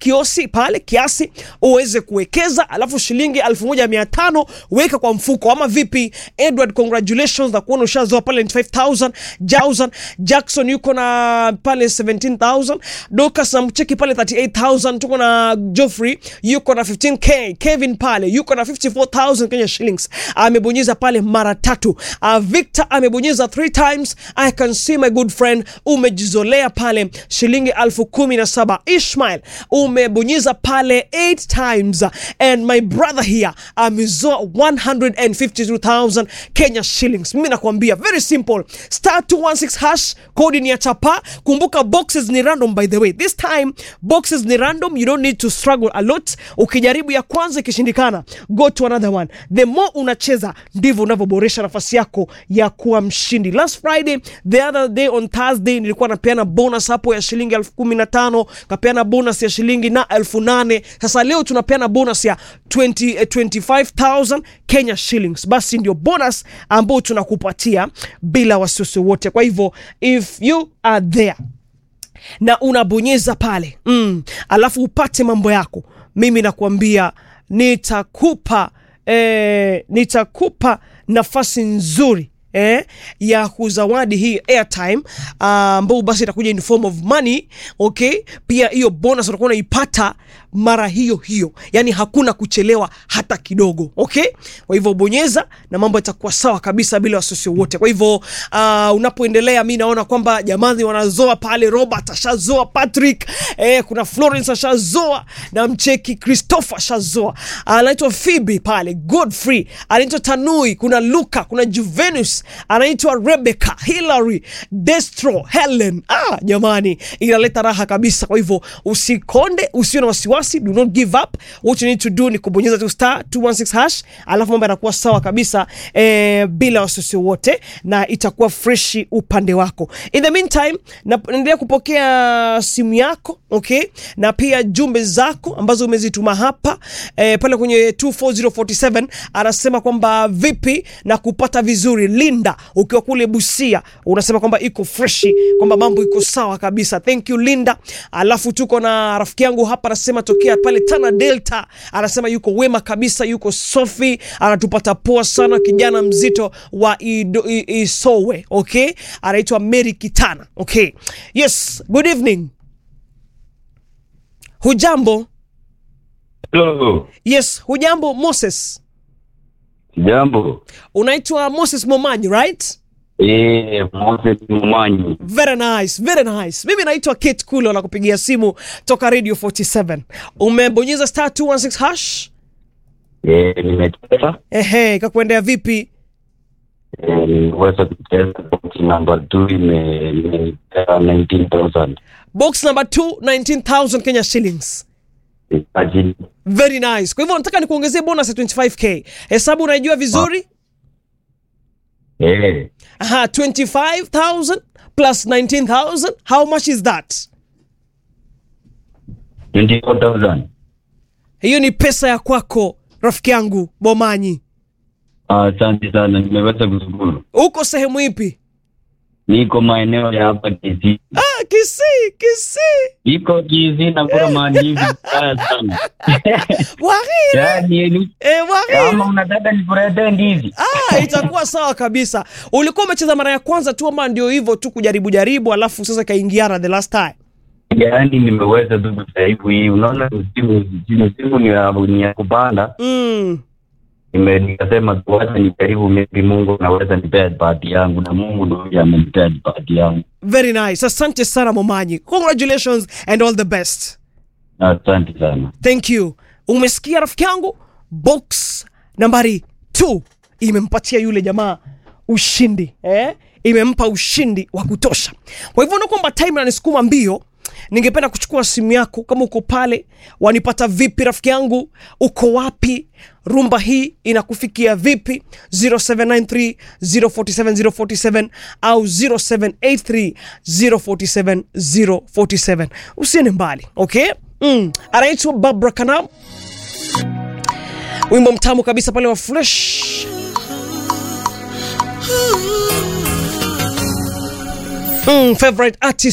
kiosi pale kiasi uweze kuwekeza, alafu shilingi elfu moja mia tano weka kwa mfuko, ama vipi? Edward, congratulations na kuona ushazoa pale 25000 Jausan Jackson yuko na pale 17000 Dokas na mcheki pale 38000 tuko na Geoffrey yuko na 15k Kevin pale yuko na 54000 Kenya shillings amebonyeza pale mara tatu. Uh, Victor amebonyeza three times. I can see my good friend umejizolea pale shilingi elfu kumi na saba. Ishmael umebonyeza pale 8 times and my brother here amezoa 152,000 Kenya shillings. Mimi nakwambia very simple, star 216 hash, kodi ni ya chapa. Kumbuka boxes ni random by the way, this time boxes ni random, you don't need to struggle a lot. Ukijaribu ya kwanza ikishindikana, go to another one. The more unacheza ndivyo unavyoboresha nafasi yako ya kuwa mshindi. Last Friday, the other day on Thursday, nilikuwa napeana bonus hapo ya shilingi elfu kumi na tano kapeana bonus ya shilingi na elfu nane Sasa leo tunapeana bonus ya 20, eh, 25,000 Kenya shillings. Basi ndio bonus ambao tunakupatia bila wasiwasi wote. Kwa hivyo if you are there na unabonyeza pale mm, alafu upate mambo yako, mimi nakwambia nitakupa eh, nitakupa nafasi nzuri eh, ya kuzawadi hii airtime ambao basi itakuja in form of money okay. Pia hiyo bonus utakuwa unaipata mara hiyo hiyo, yani hakuna kuchelewa hata kidogo okay. Kwa hivyo bonyeza na mambo yatakuwa sawa kabisa bila wasiwasi wote. Kwa hivyo uh, unapoendelea, mi naona kwamba jamani wanazoa pale, Robert ashazoa, Patrick eh, kuna Florence ashazoa na mcheki Christopher ashazoa, anaitwa Phoebe pale, Godfrey anaitwa Tanui, kuna Luka, kuna Juvenus anaitwa Rebecca, Hillary, Destro, Helen. Ah, jamani inaleta raha kabisa. Kwa hivyo usikonde, usiwe na wasiwasi, do not give up. What you need to do ni kubonyeza tu star 216 hash, alafu mambo yanakuwa sawa kabisa eh, bila wasiwasi wote, na itakuwa freshi upande wako. In the meantime, na- naendelea kupokea simu yako okay, na pia jumbe zako ambazo umezituma hapa eh, pale kwenye 24047 anasema kwamba vipi na kupata vizuri. Linda ukiwa kule Busia unasema kwamba iko freshi, kwamba mambo iko sawa kabisa. Thank you Linda. Alafu tuko na rafiki yangu hapa anasema tokea pale Tana Delta, anasema yuko wema kabisa, yuko Sofi, anatupata poa sana, kijana mzito wa Ido- I- Isowe okay, anaitwa Mary Kitana okay. Yes, good evening. Hujambo? Hello. Yes, hujambo Moses. Jambo. Unaitwa Moses Momanyi, right? Eh, Moses Mumanyi. Very nice, very nice. Mimi naitwa Kate Kulo na kupigia simu toka Radio 47. Umebonyeza star 216 hash? Eh, nimecheza. Ehe, kakuendea vipi? Eh, nimeweza kucheza box number 2 ime imepea 19,000. Box number 2 19000 Kenya shillings. Ajili. Very nice. Kwa hivyo nataka nikuongezee bonus ya 25k. Hesabu unaijua vizuri? Eh, Aha, 25000 plus 19000. How much is that? 24,000. Hiyo ni pesa ya kwako rafiki yangu Bomanyi. Ah, Asante sana, nimeweza kushukuru. Uko sehemu ipi? Niko maeneo ya hapa Kisii. Ah, Kisii, Kisii. Iko Kisii na kula maandizi mbaya sana. Wahire. Yaani ni Eh, wahire. kama unataka nikuletee ndizi. Ah, itakuwa sawa kabisa. Ulikuwa umecheza mara ya kwanza tu ama ndio hivyo tu kujaribu jaribu alafu sasa kaingiana the last time? Yaani nimeweza tu kujaribu hii. Unaona msimu msimu ni ya ni ya kupanda. Mm. Nime- nikasema tuacha nijaribu, maybe Mungu anaweza nipea bahati yangu, na Mungu ndio amenipea bahati yangu. Very nice. Asante sana Momanyi. Congratulations and all the best. Asante sana. Thank you. Umesikia rafiki yangu? Box nambari 2 imempatia yule jamaa ushindi eh? Imempa ushindi wa kutosha. Kwa hivyo kwamba time nanisukuma mbio, ningependa kuchukua simu yako kama uko pale. Wanipata vipi rafiki yangu? Uko wapi? Rumba hii inakufikia vipi? 0793 047 047 au 0783 047 047. Usiende mbali, okay? Mm. Anaitwa Barbara Kanam, wimbo mtamu kabisa pale wa Fresh. Mm, favorite artist